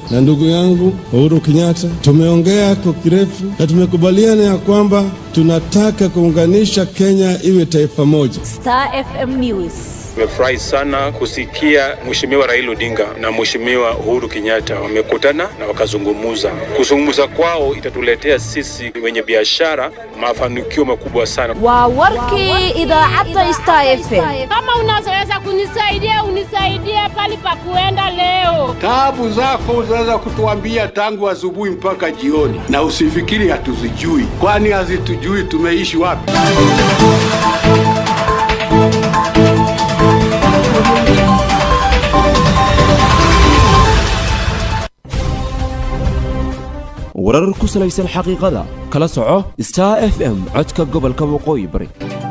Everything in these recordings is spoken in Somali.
na ndugu yangu Uhuru Kenyatta. Tumeongea kwa kirefu na tumekubaliana ya kwamba tunataka kuunganisha Kenya iwe taifa moja. Star FM News. Nimefurahi sana kusikia Mheshimiwa Raila Odinga na Mheshimiwa Uhuru Kenyatta wamekutana na wakazungumuza. Kuzungumza kwao itatuletea sisi wenye biashara mafanikio makubwa sana. Waa warkii idaacadda Star FM. Kama unaweza kunisaidia unisaidie pali pa kuenda leo. Taabu zako unaweza kutuambia tangu asubuhi mpaka jioni, na usifikiri hatuzijui, kwani hazitujui tumeishi wapi. warar ku salaysan xaqiiqada kala soco star f m codka gobolka waqooyi bari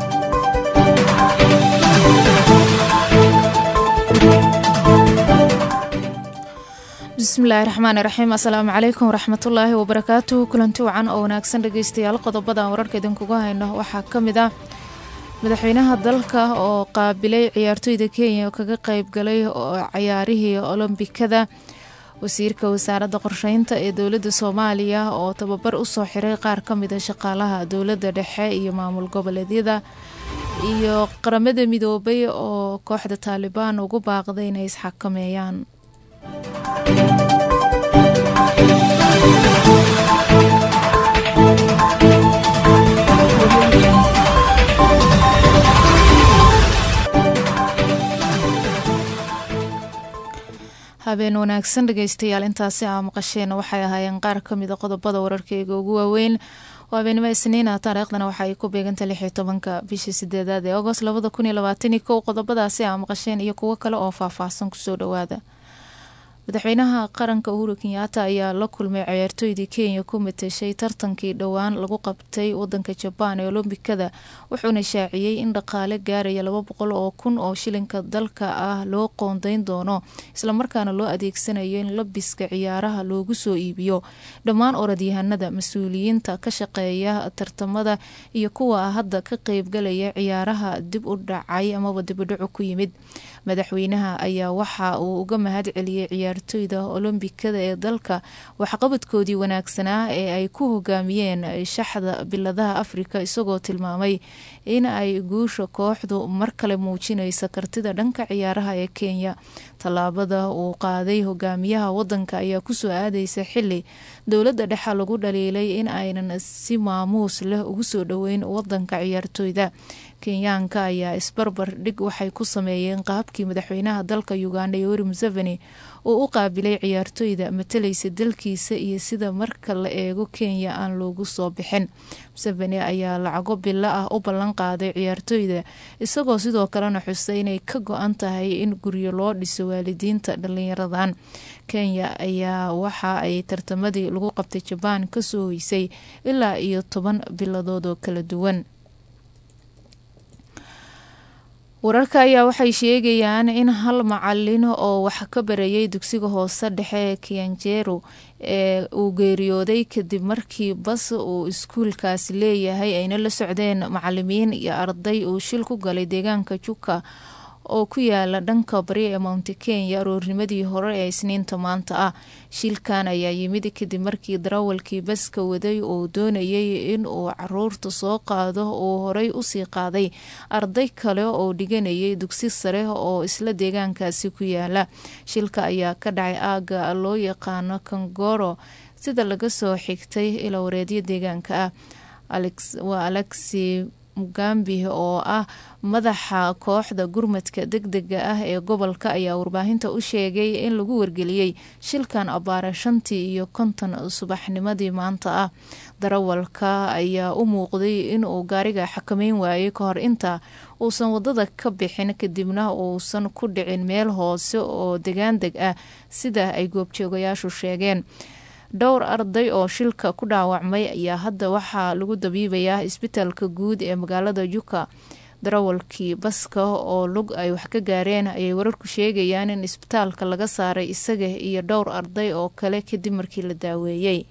bismillaahi raxmaani raxiim assalaamu calaykum waraxmatullaahi wabarakaatuhu kulanti wacan oo wanaagsan dhegeystayaal qodobada wararka idinkuga hayno waxaa ka mid ah madaxweynaha dalka oo qaabilay ciyaartoyda kenya oo kaga qeyb galay ciyaarihii olombikada wasiirka wasaaradda qorsheynta ee dowladda soomaaliya oo tababar usoo xiray qaar ka mida shaqaalaha dowladda dhexe iyo maamul goboleedyada iyo qaramada midoobay oo kooxda taalibaan ugu baaqday inay isxakameeyaan habeen wanaagsan dhegeystayaal intaasi aa maqasheen waxay ahaayeen qaar kamida qodobada wararkeyga ugu waaweyn waa habeenimo isniina taariikhdana waxa ay ku beeganta lixyo tobanka bishii sideedaad ee agost labada kun iyo labaatani kow qodobadaasi aa maqasheen iyo kuwo kale oo faahfaahsan kusoo dhawaada madaxweynaha qaranka uhuru kenyaata ayaa la kulmay ciyaartooydii kenya ku matashay tartankii dhowaan lagu qabtay wadanka jabaan ee olombikada wuxuuna shaaciyey in dhaqaale gaaraya laba boqol oo kun oo shilinka dalka ah loo qoondeyn doono islamarkaana loo adeegsanayo in labiska ciyaaraha loogu soo iibiyo dhammaan orodyahanada mas-uuliyiinta ka shaqeeya tartamada iyo kuwa hadda ka qeybgalaya ciyaaraha dib u dhacay amaba dibudhacu ku yimid madaxweynaha ayaa waxa uu uga mahad celiyey ciyaartoyda olombikada ee dalka waxqabadkoodii wanaagsanaa ee ay ku hogaamiyeen shaxda biladaha afrika isagoo tilmaamay in ay guusha kooxdu mar kale muujinaysa kartida dhanka ciyaaraha ee kenya tallaabada uu qaaday hogaamiyaha wadanka ayaa kusoo aadaysa xili dowladda dhexe lagu dhaliilay in aynan si maamuus leh ugu soo dhoweyn wadanka ciyaartoyda kenyaanka ayaa isbarbar dhig waxay ku sameeyeen qaabkii madaxweynaha dalka uganda yoweri museveni uu u qaabilay ciyaartoyda matalaysa dalkiisa iyo sida marka la eego kenya aan loogu soo bixin museveni ayaa lacago bilo ah u ballan qaaday ciyaartoyda isagoo sidoo kalena xusay inay ka go-an tahay in guryo loo dhiso waalidiinta dhalinyaradan kenya ayaa waxa ay tartamadii lagu qabtay jabaan kasoo hoysay ilaa iyo toban biladood oo kala duwan wararka ayaa waxay sheegayaan in hal macalin oo wax ka barayay dugsiga hoose dhexe ee kianjeru ee uu geeriyooday kadib markii bas uu iskuulkaasi leeyahay ayna la socdeen macalimiin iyo arday uu shil ku galay deegaanka juka oo ku yaala dhanka bari ee mounti kenya aroornimadii hore ee isniinta maanta ah shilkan ayaa yimid kadib markii darawalkii baska waday uu doonayay in uu caruurta soo qaado uu horey usii qaaday arday kale oo dhiganayay dugsi sare oo isla deegaankaasi ku yaala shilka ayaa ka dhacay aaga loo yaqaano kangoro sida laga soo xigtay ila wareedyo deegaanka ah waa alexi mugambi oo ah madaxa kooxda gurmadka deg dega ah ee gobolka ayaa warbaahinta u sheegay in lagu wargeliyey shilkan abaara shantii iyo konton subaxnimadii maanta ah darawalka ayaa u muuqday inuu gaariga xakameyn waayay kahor inta uusan wadada ka bixin kadibna uusan ku dhicin meel hoose oo degaan deg ah sida ay goobjoogayaashu sheegeen dhowr arday oo shilka ku dhaawacmay ayaa hadda waxaa lagu dabiibayaa isbitaalka guud ee magaalada juka darawalkii baska oo lug ay wax ka gaareen ayay wararku sheegayaan in isbitaalka laga saaray isaga iyo dhowr arday oo kale kadib markii la daaweeyey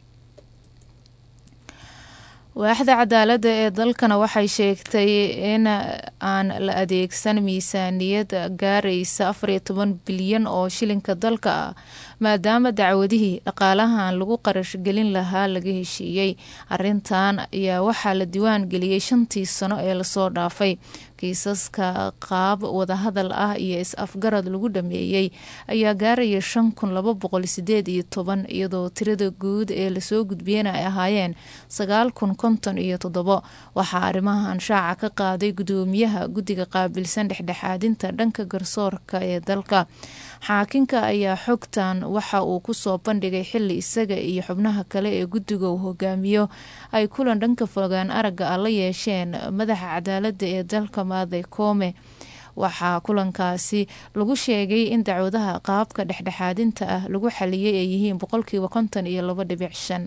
waaxda cadaaladda ee dalkana waxay sheegtay in aan la adeegsan miisaaniyad gaaraysa afariyo toban bilyan oo shilinka dalka ah maadaama dacwadihii dhaqaalahan lagu qarashgelin lahaa laga heshiiyey arintan ayaa waxaa la diiwaan geliyey shantii sano ee lasoo dhaafay kiisaska qaab wadahadal ah iyo is-afgarad lagu dhameeyey ayaa gaaraya shan kun laba boqol sideed iyo toban iyadoo tirada guud ee lasoo gudbiyena ay ahaayeen sagaal kun konton iyo toddobo waxaa arrimahan shaaca ka qaaday gudoomiyaha guddiga qaabilsan dhexdhexaadinta dhanka garsoorka ee dalka xaakinka ayaa xogtan waxa uu kusoo bandhigay xili isaga iyo xubnaha kale ee guddiga uu hogaamiyo ay kulan dhanka fogaan aragga ah la yeesheen madaxa cadaalada ee dalka maaday koome waxaa kulankaasi lagu sheegay in dacwadaha qaabka dhexdhexaadinta ah lagu xaliyey ay yihiin boqolkiiba konton iyo labo dhibic shan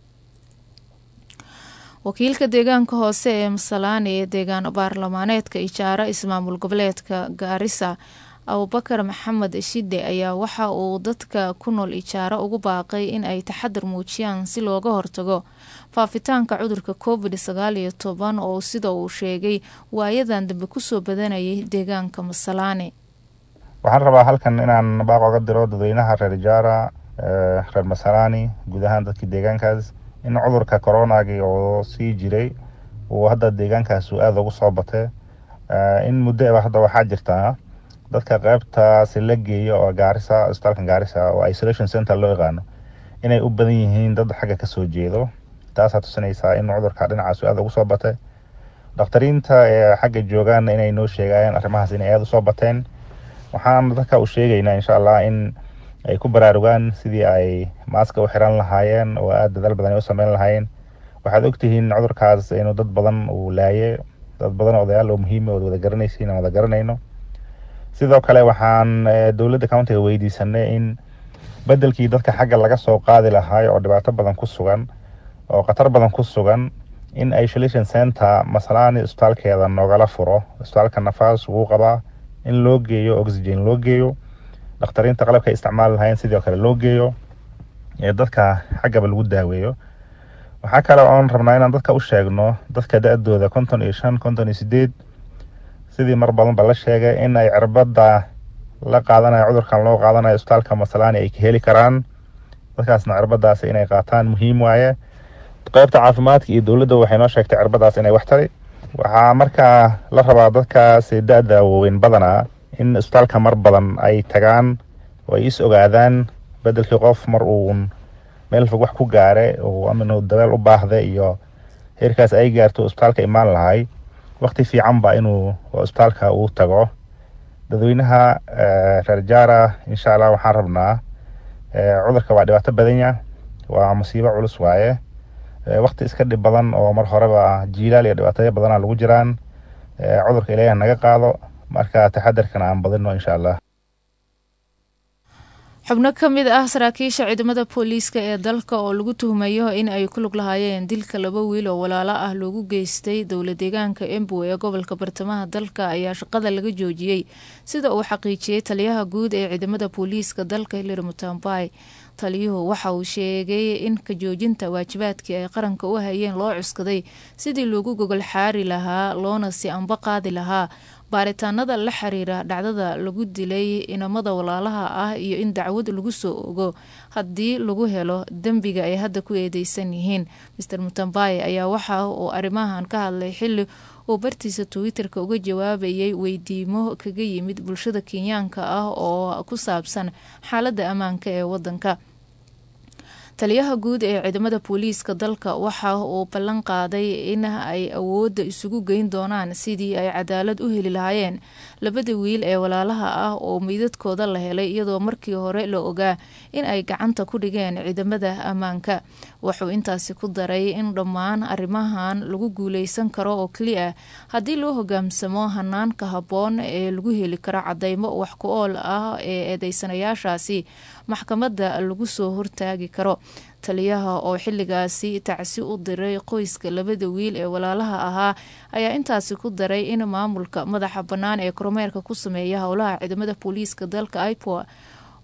wakiilka deegaanka hoose ee masalaani ee deegaan baarlamaaneedka ijaaro ismaamul goboleedka gaarisa abubakar maxamed shide ayaa waxa uu dadka ku nool ijaaro ugu baaqay in ay taxadar muujiyaan si looga hortago faafitaanka cudurka covid sagaal iyo toban oo sida uu sheegay waayadan dambe kusoo badanayay deegaanka masalaani waxaan rabaa halkan inaan baaq oga diro dadweynaha reer ijaara reer masalaani guud ahaan dadkii deegaankaas in cudurka coronagi oo sii jiray uu hadda deegaankaas uu aada ugu soo batay in muddo hadda waxaa jirtaa dadka qeybtaasi la geeyo oo gaarisa isbitaalka gaarisa oo isolation center loo yaqaano inay u badan yihiin dad xagga kasoo jeedo taasaa tusinaysaa in cudurka dhinacaas aada ugu soo batay dhakhtariinta ee xagga joogaan inay noo sheegayeen arrimahaas inay aada usoo bateen waxaan dadka u sheegaynaa insha allah in ay ku baraarugaan sidii ay maaska u xiran lahaayeen oo aada dadaal badan ay u sameyn lahaayeen waxaad ogtihiin cudurkaas inuu dad badan uu laaye dad badan odayaal oo muhiima ood wada garanaysiin aan wada garanayno sidoo kale waxaan dowladda countiga weydiisanay in bedelkii dadka xagga laga soo qaadi lahaay oo dhibaato badan ku sugan oo khatar badan ku sugan in isolation center masalaani isbitaalkeeda noogala furo isbitaalka nafaas wuu qabaa in loo geeyo oxygen loo geeyo dhakhtariinta qalabka isticmaali lahayn sidoo kale loo geeyo ee dadka xaggaba lagu daaweeyo waxaa kale oon rabnaa inaan dadka u sheegno dadka da-dooda konton iyo shan konton iyo sideed sidii mar badan ba la sheegay in ay cirbada la qaadanayo cudurkan loo qaadanayo isbitaalka masalaani ay ka heli karaan dadkaasna cirbadaas inay qaataan muhiim waaye qeybta caafimaadka iyo dowladda waxay noo sheegtay cirbadaas inay wax tari waxaa markaa la rabaa dadkaas da-da waaweyn badanaa in isbitaalka mar badan ay tagaan oo ay is ogaadaan bedelkii qof mar uun meel fog wax ku gaare oo aminu dabeel u baahda iyo heerkaas ay gaarto isbitaalka imaan lahay waqti fiican ba inuu isbitaalka uu tago dadweynaha reer jaara insha allah waxaan rabnaa cudurka waa dhibaato badanya waa musiibo culus waaye waqti iska dhib badan oo mar horeba jiilaal iyo dhibaataya badana lagu jiraan cudurka ilaahi naga qaado marka taxadarkana aan badino insha allah xubno ka mid ah saraakiisha ciidamada booliiska ee dalka oo lagu tuhmayo in ay ku lug lahaayeen dilka laba wiil oo walaalo ah loogu geystay dowla deegaanka embu ee gobolka bartamaha dalka ayaa shaqada laga joojiyey sida uu xaqiijiyey taliyaha guud ee ciidamada booliiska dalka hilary mutambay taliyuhu waxa uu sheegay in ka joojinta waajibaadkii ay qaranka u hayeen loo cuskaday sidii loogu gogol xaari lahaa loona si anba qaadi lahaa baaritaanada la xiriira dhacdada lagu dilay inamada walaalaha ah iyo in dacwad lagu soo ogo haddii lagu helo dembiga ay hadda ku eedeysan yihiin master mutambaye ayaa waxa uu arrimahan ka hadlay xili uu bartiisa twitter-ka uga jawaabayay weydiimo kaga yimid bulshada kenyaanka ah oo ku saabsan xaaladda ammaanka ee wadanka taliyaha guud ee ciidamada booliiska dalka waxa uu ballan qaaday in ay awoodda isugu geyn doonaan sidii ay cadaalad u heli lahaayeen labada wiil ee walaalaha ah oo meydadkooda la helay iyadoo markii hore la ogaa in ay gacanta ku dhigeen ciidamada ammaanka wuxuu intaasi ku daray in dhammaan arrimahan lagu guuleysan karo oo keliya haddii loo hogaamsamo hanaanka habboon ee lagu heli karo cadeymo wax ku ool ah ee eedeysanayaashaasi maxkamadda lagu soo hortaagi karo taliyaha oo xiligaasi tacsi u diray qoyska labada wiil ee walaalaha ahaa ayaa intaasi ku daray in maamulka madaxa bannaan ee kormeerka ku sameeya howlaha ciidamada booliiska dalka ipoa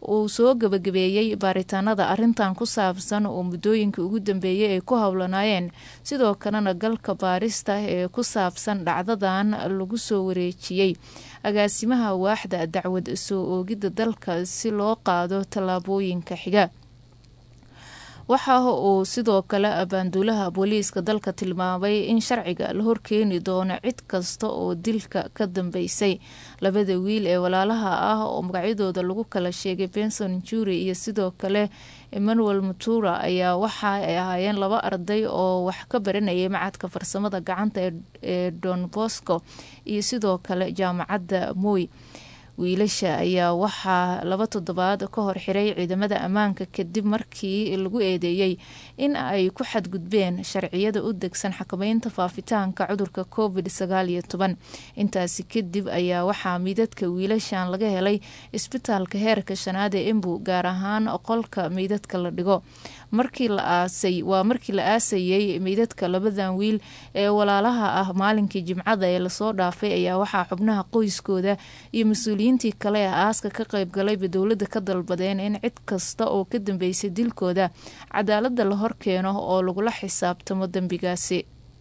uu soo gabagabeeyey baaritaanada arrintan ku saabsan oo muddooyinka ugu dambeeyey ay ku howlanaayeen sidoo kalena galka baarista ee ku saabsan dhacdadan lagu soo wareejiyey agaasimaha waaxda dacwad soo oogidda dalka si loo qaado tallaabooyinka xiga waxa uu sidoo kale abaanduulaha booliiska dalka tilmaamay in sharciga la horkeeni doono cid kasta oo dilka ka dambeysay labada wiil ee walaalaha ah oo magacyadooda lagu kala sheegay benson juri iyo sidoo kale emmanuel mutura ayaa waxa ay ahaayeen laba arday oo wax ka baranayay macadka farsamada gacanta ee don bosco iyo sidoo kale jaamacadda moy wiilasha ayaa waxaa laba toddobaad ka hor xiray ciidamada ammaanka kadib markii lagu eedeeyey in ay ku xadgudbeen sharciyada u degsan xakameynta faafitaanka cudurka covid sagaal iyo toban intaasi kadib ayaa waxaa meydadka wiilashan laga helay isbitaalka heerka shanaad ee embu gaar ahaan qolka meydadka la dhigo markii la aasay waa markii la aasayey meydadka labadan wiil ee walaalaha ah maalinkii jimcada ee lasoo dhaafay ayaa waxaa xubnaha qoyskooda iyo mas-uuliyiintii kale ee aaska ka qaybgalayba dowladda ka dalbadeen in cid kasta oo ka dambeysay dilkooda cadaalada la horkeeno oo lagula xisaabtamo dembigaasi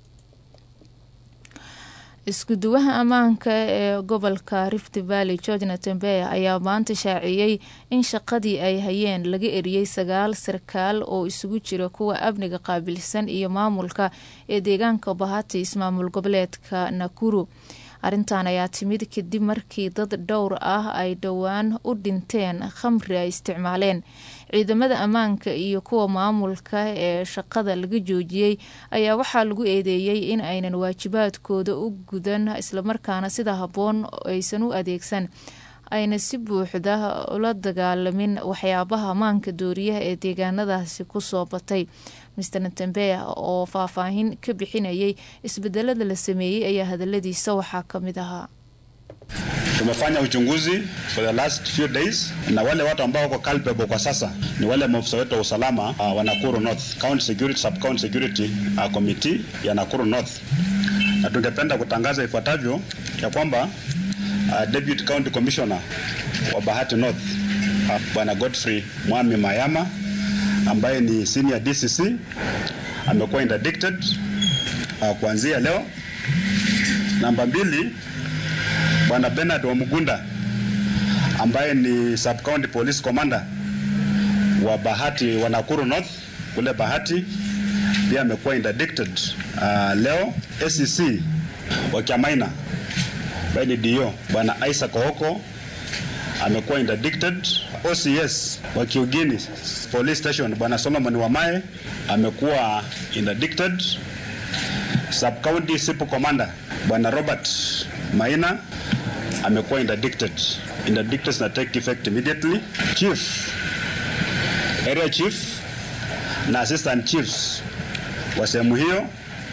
isku-duwaha ammaanka ee gobolka rift valley george natembeya ayaa maanta shaaciyey in shaqadii ay hayeen laga eriyey sagaal sarkaal oo isugu jira kuwa amniga qaabilsan iyo maamulka ee deegaanka bahati ismaamul goboleedka nakuru arrintan ayaa timid kadib markii dad dhowr ah ay dhowaan u dhinteen khamri ay isticmaaleen ciidamada ammaanka iyo kuwa maamulka ee shaqada laga joojiyey ayaa waxaa lagu eedeeyey in aynan waajibaadkooda u gudan islamarkaana sida habboon aysan u adeegsan ayna si buuxda ula dagaalamin waxyaabaha maanka dooriyaha ee deegaanadaasi kusoo batay mister natembeya oo faahfaahin ka bixinayay isbedelada la sameeyey ayaa hadaladiisa waxaa ka mid ahaa Tumefanya uchunguzi for the last few days na wale watu ambao wako culpable kwa sasa ni wale maafisa wetu wa usalama uh, wa Nakuru North County Security Sub County Security uh, Committee ya Nakuru North, na tungependa kutangaza ifuatavyo ya kwamba uh, Deputy County Commissioner wa Bahati North uh, Bwana Godfrey Mwami Mayama ambaye ni senior DCC amekuwa interdicted uh, kuanzia leo. Namba mbili Bwana Bernard Wamugunda ambaye ni sub county police commander wa Bahati wa Nakuru North kule Bahati pia amekuwa interdicted uh, leo. ACC wa Kiamaina ambaye ni DO Bwana Isaac Ooko amekuwa interdicted. OCS wa Kiugini police station Bwana Solomon Wamae amekuwa interdicted. Sub county SIPO commander Bwana Robert Maina amekuwa interdicted. Interdicted na take effect immediately. Chief, area chief na assistant chiefs wa sehemu hiyo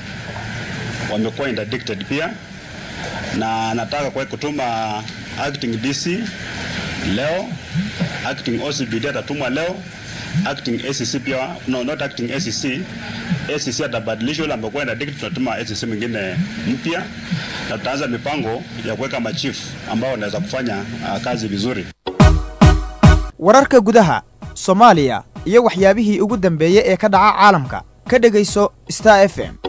wamekuwa interdicted pia, na nataka kwa kutuma acting DC leo, acting OCBD atatumwa leo, acting ACC pia, no not acting ACC ACC atabadilishwa, yule amekuwa interdicted, tunatuma ACC mwingine mpya na tutaanza mipango ya kuweka machifu ambao wanaweza kufanya uh, kazi vizuri. wararka gudaha soomaaliya iyo waxyaabihii ugu dambeeyey ee ka dhaca caalamka ka dhegayso star f m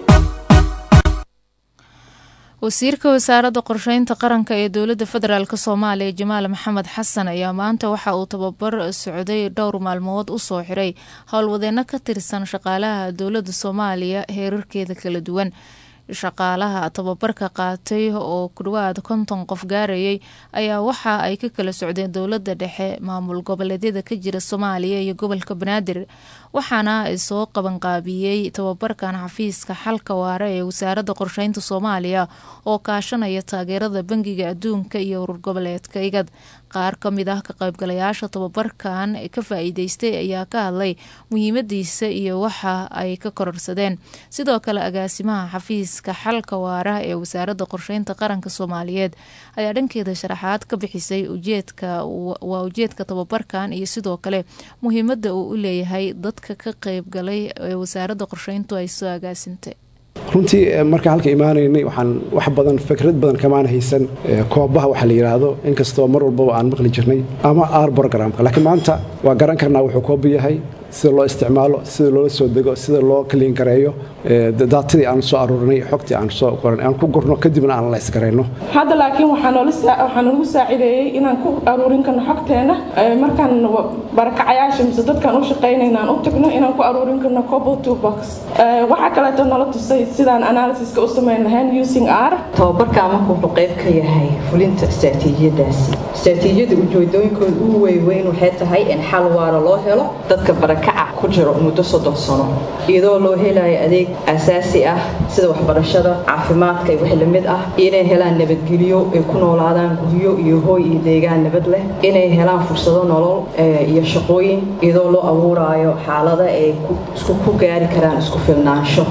wasiirka wasaaradda qorsheynta qaranka ee dowladda federaalk soomaaliya jamaal maxamed xasan ayaa maanta waxa uu tababar socday dhowr maalmood u soo xiray howlwadeenno ka tirsan shaqaalaha dowladda soomaaliya heerarkeeda kala duwan shaqaalaha tababarka qaatay oo ku dhawaad konton qof gaarayay ayaa waxa ay ka kala socdeen dowladda dhexe maamul goboleedyada ka jira soomaaliya iyo gobolka banaadir waxaana soo qabanqaabiyey tababarkan xafiiska xalka waare ee wasaaradda qorsheynta soomaaliya oo kaashanaya taageerada bangiga adduunka iyo urur goboleedka igad qaar ka mid ah ka qaybgalayaasha tababarkan ka faa-iideystay ayaa ka hadlay muhiimadiisa iyo waxa ay ka kororsadeen sidoo kale agaasimaha xafiiska xalka waara ee wasaaradda qorsheynta qaranka soomaaliyeed ayaa dhankeeda sharaxaad ka bixisay ujeedka waa ujeedka tababarkan iyo sidoo kale muhiimada uu u leeyahay dadka ka qaybgalay ee wasaaradda qorsheyntu ay soo agaasintay runtii markaan halka imaanaynay waxaan wax badan fikrad badan kamaan haysan koobaha waxa la yidhaahdo inkastoo mar walbaba aan maqli jirnay ama r programka laakiin maanta waa garan karnaa wuxuu kooba yahay sida loo isticmaalo sida loola soo dego sida loo kaliin gareeyo daatadii aan soo aruurinay xogtii aan soo qoran aan ku gurno kadibna aan lays garayno hadda laakiin waxaa nagu saacideeyey inaan ku aruurin karno xogteena markaan barakacayaasha mise dadkaan u shaqaynayna aan u tagno inaan ku aruurin karno cobol two box waxaa kaleeto nala tusay sidaan analysiska u samayn lahayn using r tababarka marka wuxuu qayb ka yahay fulinta istaraatiijiyadaasi istaraatiijiyada ujeedooyinkooda ugu weyweyn waxay tahay in xal waara loo helo dadka barakaca ku jiro muddo soddon sano iyadoo loo helayo adeeg asaasi ah sida waxbarashada caafimaadka iyo wixii lamid ah inay helaan nabadgelyo ay ku noolaadaan guryo iyo hooy iyo deegaan nabad leh inay helaan fursado nolol iyo shaqooyin iyadoo loo abuuraayo xaalada ay isku ku gaari karaan isku filnaansho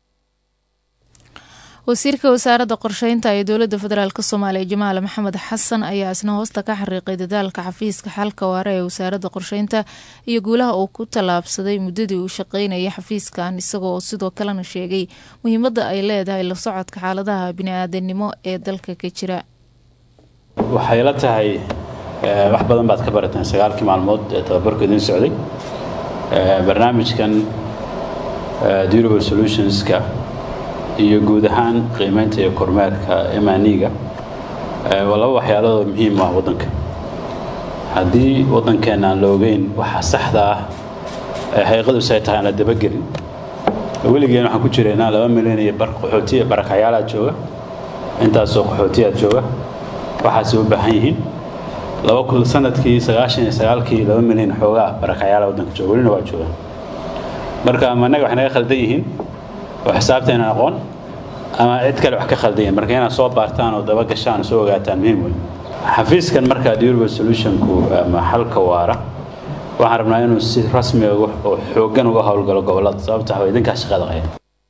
wasiirka wasaaradda qorsheynta ee dowladda federaalk soomaaliya jamaal maxamed xasan ayaa isna hoosta ka xariiqay dadaalka xafiiska xalka waare ee wasaaradda qorsheynta iyo guulaha uu ku tallaabsaday muddadii uu shaqeynayay xafiiskan isagoo sidoo kalena sheegay muhiimadda ay leedahay la socodka xaaladaha bini-aadanimo ee dalka ka jira waxay la tahay wax badan baad ka barateen sagaalkii maalmood ee tababarku idiin socday barnaamijkan durable solutionska iyo guud ahaan qiimeynta iyo kormeerka emaniga waa laba waxyaalood oo muhiim ah waddanka haddii waddankeenna aan la ogeyn waxa saxda ah ee xaqiiqadus ay tahay aan la dabagelin weligeen waxaan ku jiraynaa laba milyan iyo bar qaxooti barakacyaalaad jooga intaasoo qaxootiyaad jooga waxaasay u baahan yihiin laba kun sanadkii sagaashan iyo sagaalkii laba milyan xoogaa barakacyaala waddanka jooga welina waa joogaan marka ama annaga waxay naga khaldan yihiin oo xisaabteenan aqoon ama cid kale wax ka khaldayin marka inaad soo baartaan oo daba gashaan oo soo ogaataan muhiim wey xafiiskan markaa durable solutionku ama xalka waara waxaan rabnaa inuu si rasmi oo xooggan uga howlgalo gobollada sababta waa idinkaa shaqada qaya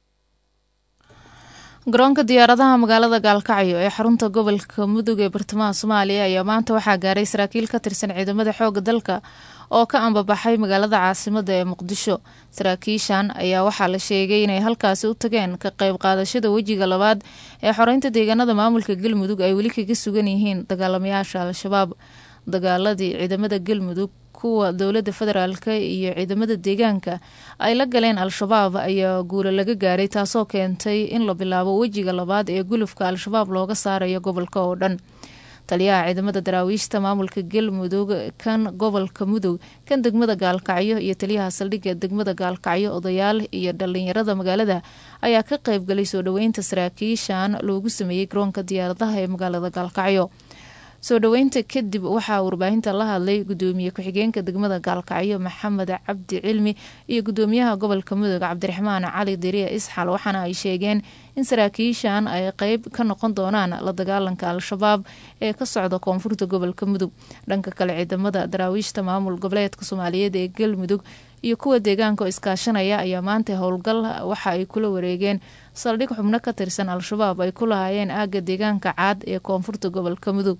garoonka diyaaradaha magaalada gaalkacyo ee xarunta gobolka mudug ee bartamaha soomaaliya ayaa maanta waxaa gaaray saraakiil ka tirsan ciidamada xooga dalka oo ka ambabaxay magaalada caasimada ee muqdisho saraakiishan ayaa waxaa la sheegay inay halkaasi u tageen ka qayb qaadashada wejiga labaad ee xoreynta deegaanada maamulka galmudug ay weli kaga sugan yihiin dagaalamayaasha al-shabaab dagaaladii ciidamada galmudug kuwa dowladda federaalk iyo ciidamada deegaanka ay la galeen al-shabaab ayaa guulo laga gaaray taasoo keentay in la bilaabo wejiga labaad ee gulufka al-shabaab looga saarayo gobolka oo dhan taliyaha ciidamada daraawiishta maamulka galmudug kan gobolka mudug kan degmada gaalkacyo iyo taliyaha saldhigga degmada gaalkacyo odayaal iyo dhalinyarada magaalada ayaa ka qaybgalay soo dhoweynta saraakiishan loogu sameeyey garoonka diyaaradaha ee magaalada gaalkacyo soo dhoweynta kadib waxaa warbaahinta la hadlay gudoomiye ku-xigeenka degmada gaalkacyo maxamed cabdi cilmi iyo gudoomiyaha gobolka mudug cabdiraxmaan cali diriya isxal waxaana ay sheegeen in saraakiishan ay qeyb ka noqon doonaan la dagaalanka al-shabaab ee ka socda koonfurta gobolka mudug dhanka kale ciidamada daraawiishta maamul goboleedka soomaaliyeed ee galmudug iyo kuwa deegaanka oo iskaashanaya ayaa maanta howlgal waxa ay kula wareegeen saldhig xubno ka tirsan al-shabaab ay ku lahaayeen aagga deegaanka caad ee koonfurta gobolka mudug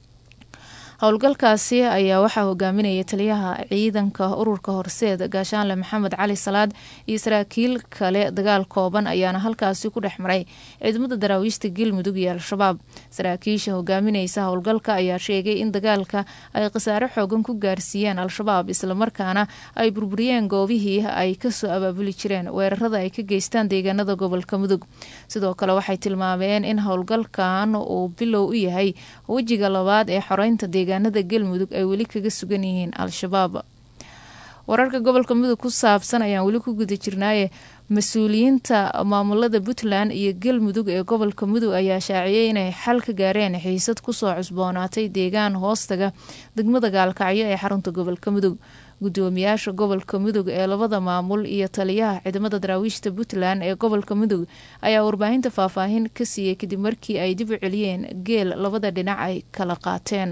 howlgalkaasi ayaa waxaa hogaaminaya taliyaha ciidanka ururka horseed gaashaanle maxamed cali salaad iyo saraakiil kale dagaal kooban ayaana halkaasi ku dhex maray ciidamada daraawiishta galmudug iyo al-shabaab saraakiisha hogaamineysa howlgalka ayaa sheegay in dagaalka ay khasaare xoogan ku gaarsiiyeen al-shabaab islamarkaana ay burburiyeen goobihii ay kasoo abaabuli jireen weerarada ay ka geystaan deegaanada gobolka mudug sidoo kale waxay tilmaameen in howlgalkan uu bilow u yahay wejiga labaad ee xoreynta deegaanada galmudug ay weli kaga sugan yihiin al-shabaab wararka gobolka mudug ku saabsan ayaan weli ku guda jirnaaye mas-uuliyiinta maamulada puntland iyo galmudug ee gobolka mudug ayaa shaaciyey inay xal ka gaareen xiisad kusoo cusboonaatay deegaan hoostaga degmada gaalkacyo ee xarunta gobolka mudug gudoomiyaasha gobolka mudug ee labada maamul iyo taliyaha ciidamada daraawiishta puntland ee gobolka mudug ayaa warbaahinta faahfaahin ka siiyey kadib markii ay dib u celiyeen geel labada dhinac ay kala qaateen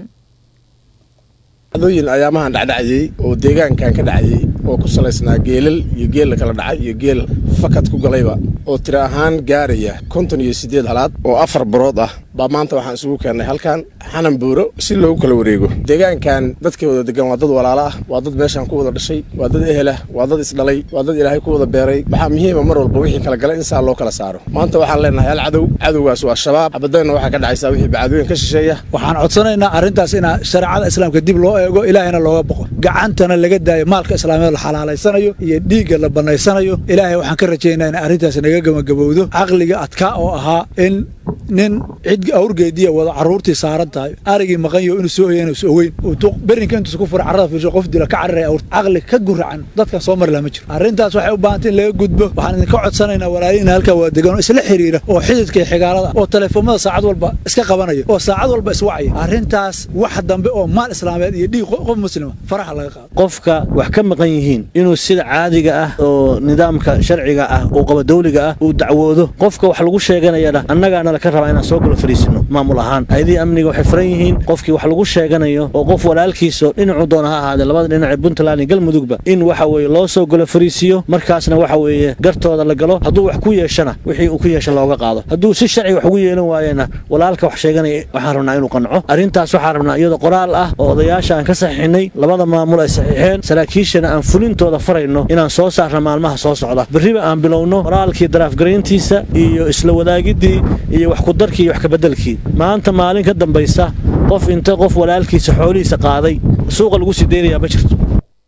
dooyin ayaamahan dhacdhacayey oo deegaankan ka dhacayey oo ku salaysnaa geelal iyo geel la kala dhacay iyo geel fakad ku galayba oo tiro ahaan gaaraya konton iyo siddeed halaad oo afar barood ah baa maanta waxaan isugu keennay halkan xanan buuro si loogu kala wareego deegaankan dadka wada degan waa dad walaalo ah waa dad meeshaan ku wada dhashay waa dad ehel ah waa dad isdhalay waa dad ilaahay ku wada beeray waxaa muhiima mar walba wixii kala gala in saa loo kala saaro maanta waxaan leenahay hal cadow cadowgaas waa shabaab xabadayna waxaa ka dhacaysaa wixii bacadooyin ka shisheeya waxaan codsanaynaa arrintaas in shareecada islaamka dib loo eego ilaahayna looga boqo gacantana laga daayo maalka islaamiyeed la xalaalaysanayo iyo dhiigga la bannaysanayo ilaahay waxaan ka rajaynaa in arrintaas naga gamagabowdo caqliga adkaa oo ahaa in nin cid awrgeediya wada carruurtii saaran tahay arigii maqanyo inuu soo hoya inuus ogeyn berinka intuus ku fura carrada fiisho qof dila ka cararaya awrta caqli ka guracan dadkan soo mari laha ma jiro arrintaas waxay u baahantay in laga gudbo waxaan idinka codsanaynaa walaali in halkaa waa degan oo isla xiriira oo xididka iyo xigaalada oo teleefoomada saacad walba iska qabanaya oo saacad walba iswacaya arrintaas wax dambe oo maal islaameed iyo dhiig qof muslima faraxa laga qaado qofka wax ka maqan yihiin inuu sida caadiga ah oo nidaamka sharciga ah oo qabadowliga ah uu dacwoodo qofka wax lagu sheeganayana annagaana laka rabaa inaan soo galo fariisino maamul ahaan hay-adihii amniga waxay furan yihiin qofkii wax lagu sheeganayo oo qof walaalkiiso dhinacu doona ha ahaadee labada dhinac ee puntland iyo galmudugba in waxa weeye loo soo galo fariisiyo markaasna waxa weeye gartooda la galo hadduu wax ku yeeshana wixii uu ku yeesha looga qaado hadduu si sharci wax ugu yeelan waayena walaalka wax sheeganaya waxaan rabnaa inuu qanco arrintaas waxaan rabnaa iyadoo qoraal ah oo odayaasha aan ka saxiixinay labada maamul ay saxiixeen saraakiishana aan fulintooda farayno inaan soo saarna maalmaha soo socda berriba aan bilowno qoraalkii daraafgarayntiisa iyo isla wadaagiddii iyo wax kudarkii iyo wax kabeddelkii maanta maalin ka dambaysa qof inta qof walaalkiisa xoolihiisa qaaday suuqa lagu sii deynayaa ma jirto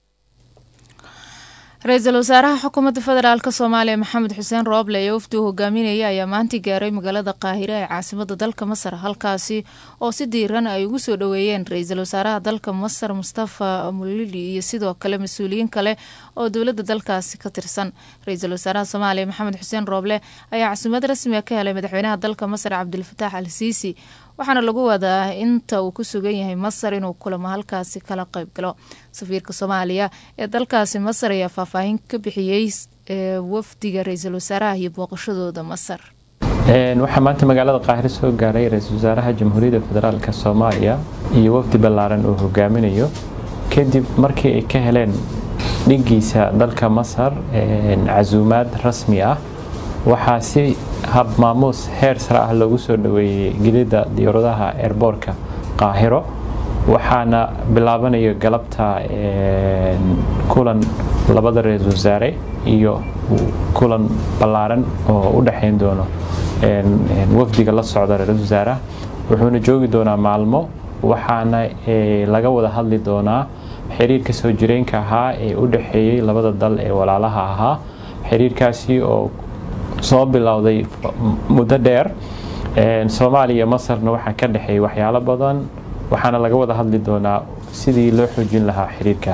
ra-iisul wasaaraha xukuumadda federaalk soomaaliya maxamed xuseen rooble ee wafdi uu hogaaminaya ayaa maantii gaaray magaalada qaahire ee caasimada dalka masar halkaasi oo si diiran ay ugu soo dhoweeyeen ra-iisul wasaaraha dalka masar mustafa mulili iyo sidoo kale mas-uuliyiin kale oo dowladda dalkaasi ka tirsan ra-iisul wasaaraha soomaaliya maxamed xuseen rooble ayaa casuumad rasmiga ka helay madaxweynaha dalka masar cabdilfataax al siisi waxaana lagu wadaa inta uu ku sugan yahay masar inuu kulamo halkaasi kala qayb galo safiirka soomaaliya ee dalkaasi masar ayaa faahfaahin ka bixiyey wafdiga ra-iisul wasaaraha iyo booqashadooda masar waxaa maanta magaalada qaahire soo gaaray ra-iisul wasaaraha jamhuuriyadda federaalk soomaaliya iyo wafdi ballaaran uu hogaaminayo kadib markii ay ka heleen dhigiisa dalka masar casuumaad rasmi ah waxaa si hab maamuus heer sare ah loogu soo dhoweeyey gelidda diyaaradaha eerboorka qaahiro waxaana bilaabanayo galabta kulan labada ra-iisul wasaare iyo kulan ballaaran oo u dhexayn doono wafdiga la socda ra-iisul wasaaraha wuxuuna joogi doonaa maalmo waxaana laga wada hadli doonaa xiriirka soo jireenka ahaa ee u dhexeeyey labada dal ee walaalaha ahaa xiriirkaasi oo soo bilowday muddo dheer soomaaliya masarna waxaa ka dhexeeyay waxyaalo badan waxaana laga wada hadli doonaa sidii loo xoojin lahaa xiriirka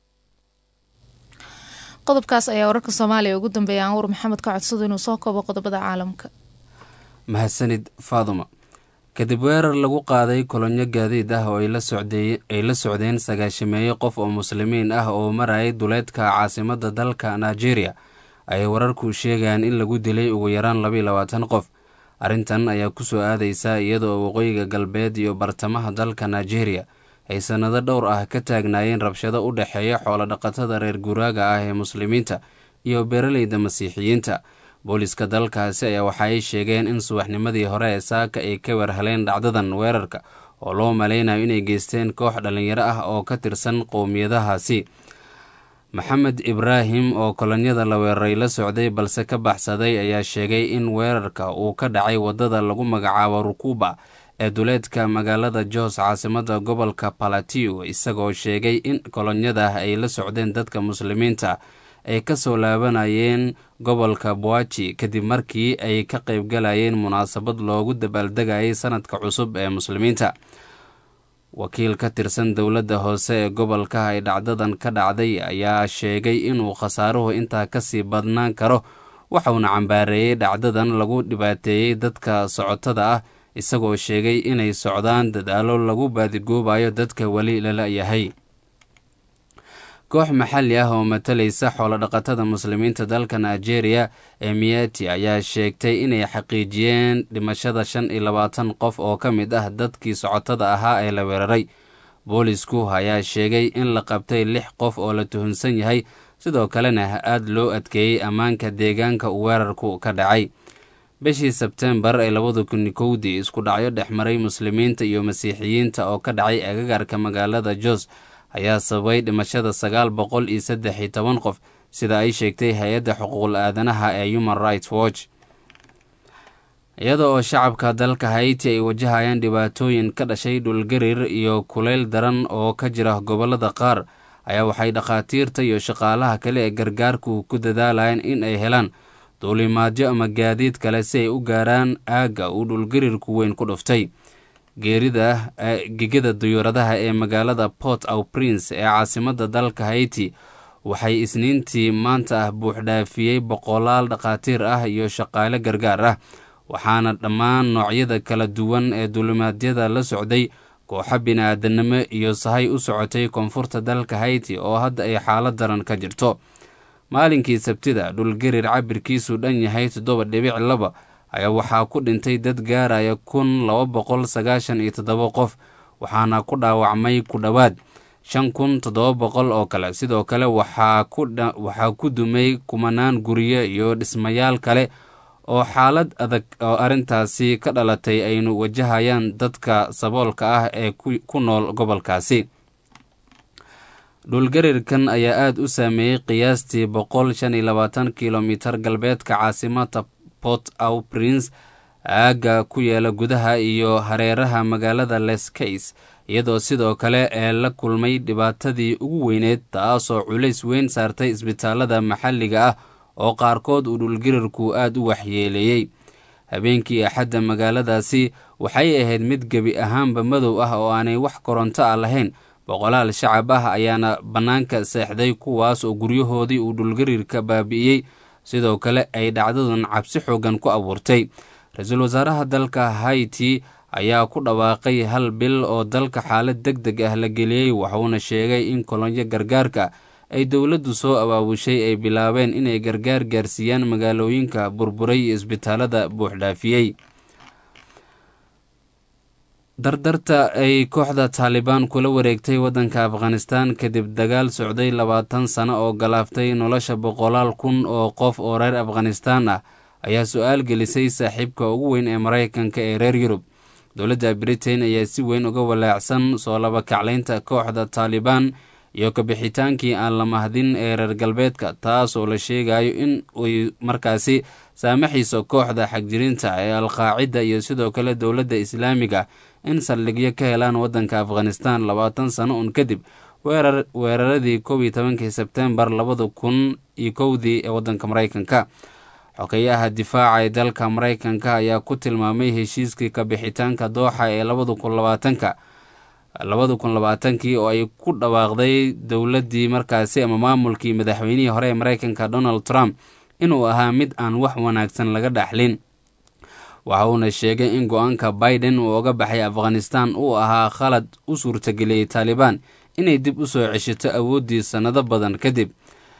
qodobkaas ayaa wararka soomaaliya ugu dambeeya anwar maxamed ka codsado inuu soo koobo qodobada caalamka mahadsanid faaduma kadib weerar lagu qaaday kolonyo gaadiid ah oo ay la socdeen sagaashameeye qof oo muslimiin ah oo marayay duleedka caasimadda dalka nigeria ayay wararku sheegayaan in lagu dilay ugu yaraan labaiyo labaatan qof arrintan ayaa kusoo aadaysa iyadoo waqooyiga galbeed iyo bartamaha dalka nigeria ay sannado dhowr ah ka taagnaayeen rabshado u dhexeeya xoolodhaqatada reer guuraaga ah ee muslimiinta iyo beeraleyda masiixiyiinta booliska dalkaasi ayaa waxa ay sheegeen in subaxnimadii hore ee saaka ay ka warheleen dhacdadan weerarka oo loo malaynayo inay geysteen koox dhallinyaro ah oo ka tirsan qowmiyadahaasi maxamed ibraahim oo kolonyada la weeraray la socday balse ka baxsaday ayaa sheegay in weerarka uu ka dhacay waddada lagu magacaabo rukuba ee duleedka magaalada jos caasimadda gobolka palatiu isagoo sheegay in kolonyada ay la socdeen dadka muslimiinta ay ka soo laabanayeen gobolka boaji kadib markii ay ka qaybgalayeen munaasabad loogu dabaaldegayay sanadka cusub ee muslimiinta wakiil ka tirsan dowladda hoose ee gobolka ay dhacdadan ka dhacday ayaa sheegay inuu khasaaruhu intaa kasii badnaan karo waxauna cambaareeyey dhacdadan lagu dhibaateeyey dadka socotada ah isagoo sheegay inay socdaan dadaalo lagu baadigoobayo dadka weli lala yahay koox maxalli ah oo matalaysa xoolodhaqatada muslimiinta dalka nigeria ee miyati ayaa sheegtay inay xaqiijiyeen dhimashada shan iyo labaatan qof oo ka mid ah dadkii socotada ahaa ee la weeraray boolisku ayaa sheegay in la qabtay lix qof oo la tuhunsan yahay sidoo kalena aada loo adkeeyey ammaanka deegaanka uu weerarku ka dhacay bishii sebtembar ee labada kun kowdii isku dhacyo dhexmaray muslimiinta iyo masiixiyiinta oo ka dhacay agagaarka magaalada jos ayaa sababay dhimashada sagaal boqol iyo saddex iyo toban qof sida ay sheegtay hay-adda xuquuqul aadanaha ee human rights watch iyada oo shacabka dalka haiti ay wajahayaan dhibaatooyin ka dhashay dhulgariir iyo kuleyl daran oo ka jira gobollada qaar ayaa waxay dhakhaatiirta iyo shaqaalaha kale ee gargaarku ku dadaalayaan in ay helaan duulimaadyo ama gaadiid kale si ay u gaaraan aagga uu dhulgariirku weyn ku dhuftay geerida gegada duyuuradaha ee magaalada port au prince ee caasimadda dalka haiti waxay isniintii maanta ah buuxdhaafiyey boqolaal dhakhaatiir ah iyo shaqaale gargaar ah waxaana dhammaan noocyada kala duwan ee duulimaadyada la socday kooxo bini-aadanimo iyo sahay u socotay koonfurta dalka haiti oo hadda ay xaalad daran ka jirto maalinkii sabtida dhulgariir cabirkiisu dhan yahay toddoba dhibic laba ayaa waxaa ku dhintay dad gaaraya kun laba boqol sagaashan iyo toddoba qof waxaana ku dhaawacmay ku dhowaad shan kun toddoba boqol oo kale sidoo kale waxaa ku dumay kumanaan guryo iyo dhismayaal kale oo xaalad adag oo arrintaasi ka dhalatay aynu wajahayaan dadka saboolka ah ee ku nool gobolkaasi dhulgariirkan ayaa aada u saameeyey qiyaastii boqol shan iyo labaatan kilomitar galbeedka caasimada port au prince aagga ku yaala gudaha iyo hareeraha magaalada lescays iyadoo sidoo kale ee la kulmay dhibaatadii ugu weyneed taasoo culays weyn saartay isbitaalada maxalliga ah oo qaarkood uu dhulgariirku aada u waxyeeleeyey habeenkii axadda magaaladaasi waxay ahayd mid gebi ahaanba madow ah oo aanay wax koronto ah lahayn boqolaal shacab ah ayaana bannaanka seexday kuwaas oo guryahoodii uu dhulgariirka baabi'iyey sidoo kale ay dhacdadan cabsi xoogan ku abuurtay ra-iisul wasaaraha dalka haiti ayaa ku dhawaaqay hal bil oo dalka xaalad deg deg ah la geliyey wuxuuna sheegay in kolonyo gargaarka ay dowladdu soo abaabushay ay bilaabeen inay gargaar gaarsiiyaan magaalooyinka burburay iyo isbitaalada buuxdhaafiyey dardarta ay kooxda taalibaan kula wareegtay waddanka afghanistan kadib dagaal socday labaatan sano oo galaaftay nolosha boqolaal kun oo qof oo reer afghanistan ah ayaa su-aal gelisay saaxiibka ugu weyn ee maraykanka ee reer yurub dowladda britain ayaa si weyn uga walaacsan soo labakaclaynta kooxda taalibaan iyo kabixitaankii aan la mahdin ee reer galbeedka taas oo la sheegayo in ay markaasi saamaxiiso kooxda xagjirinta ee alqaacida iyo sidoo kale dowladda islaamiga in saldhigyo ka helaan waddanka afghanistan labaatan sano un kadib weeraradii kow iyo tobankii sebtembar labada kun iyo kowdii ee waddanka maraykanka xogeyaha difaaca ee dalka maraykanka ayaa ku tilmaamay heshiiskii kabixitaanka dooxa ee labada kun labaatanka labada kun labaatankii oo ay ku dhawaaqday dowladdii markaasi ama maamulkii madaxweynihii hore ee maraykanka donald trump inuu ahaa mid aan wax wanaagsan laga dhaxlin waxa uuna sheegay in go-aanka biden uu oga baxay afghanistan uu ahaa khalad u suurtageliyey taalibaan inay dib u soo ceshato awooddii sannado badan kadib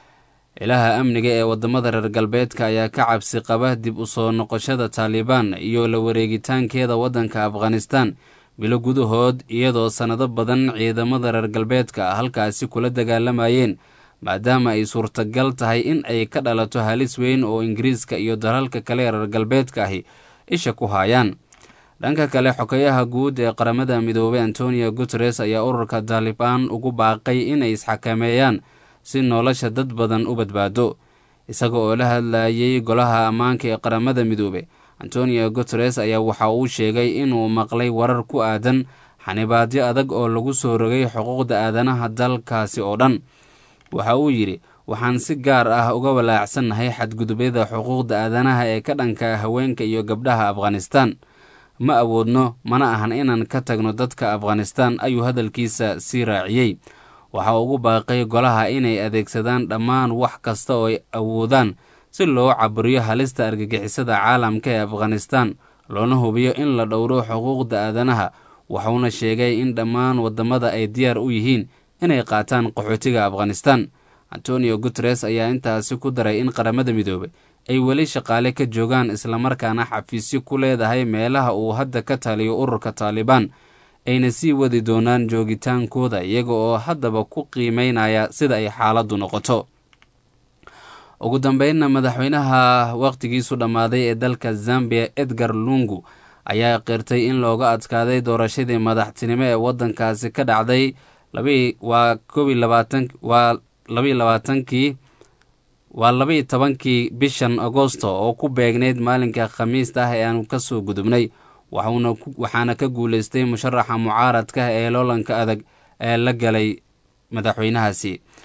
ilaha amniga ee wadamada reer galbeedka ayaa ka cabsi qaba dib u soo noqoshada taalibaan iyo la wareegitaankeeda waddanka afghanistan bilo gudahood iyadoo sannado badan ciidamada reer galbeedka halkaasi kula dagaalamayeen maadaama ay suurtagal tahay in ay ka dhalato halis weyn oo ingiriiska iyo dalalka kale ee reer galbeedka ahi isha ku haayaan dhanka kale xogeyaha guud ee qaramada midoobay antonio guteres ayaa ururka taalibaan ugu baaqay inay isxakameeyaan si nolosha dad badan u badbaado isaga oo la hadlayay golaha ammaanka ee qaramada midoobey antonio guteres ayaa waxa uu sheegay inuu maqlay warar ku aadan xanibaadyo adag oo lagu soo rogay xuquuqda aadanaha dalkaasi oo dhan waxa uu yidhi waxaan si gaar ah uga walaacsannahay xadgudubyada xuquuqda aadanaha ee ka dhanka haweenka iyo gabdhaha afghanistan ma awoodno mana ahan inaan ka tagno dadka afghanistan ayuu hadalkiisa sii raaciyey waxa ugu baaqay golaha inay adeegsadaan dhammaan wax kasta oo ay awoodaan si loo caburiyo halista argagixisada caalamka ee afghanistan loona hubiyo in la dhowro xuquuqda aadanaha wuxuuna sheegay in dhammaan wadamada ay diyaar u yihiin inay qaataan qaxootiga afghanistan antonio guteres ayaa intaasi ku daray in qaramada midoobay ay weli shaqaale ka joogaan islamarkaana xafiisyo ku leedahay meelaha uu hadda ka taliyo ururka taalibaan ayna sii wadi doonaan joogitaankooda iyaga oo haddaba ku qiimeynaya sida ay xaaladdu noqoto ugu dambeynna madaxweynaha wakhtigiisu dhammaaday ee dalka zambia edgar lungu ayaa qirtay in looga adkaaday doorashadii madaxtinimo ee waddankaasi ka dhacday waa koob iyo labaatan waa labaiyo labaatankii waa labaiyo tobankii bishan agosto oo ku beegneyd maalinka khamiista ah ee aanu ka soo gudubnay waxaana ka guuleystay musharaxa mucaaradka ee loolanka adag ee la galay madaxweynahaasi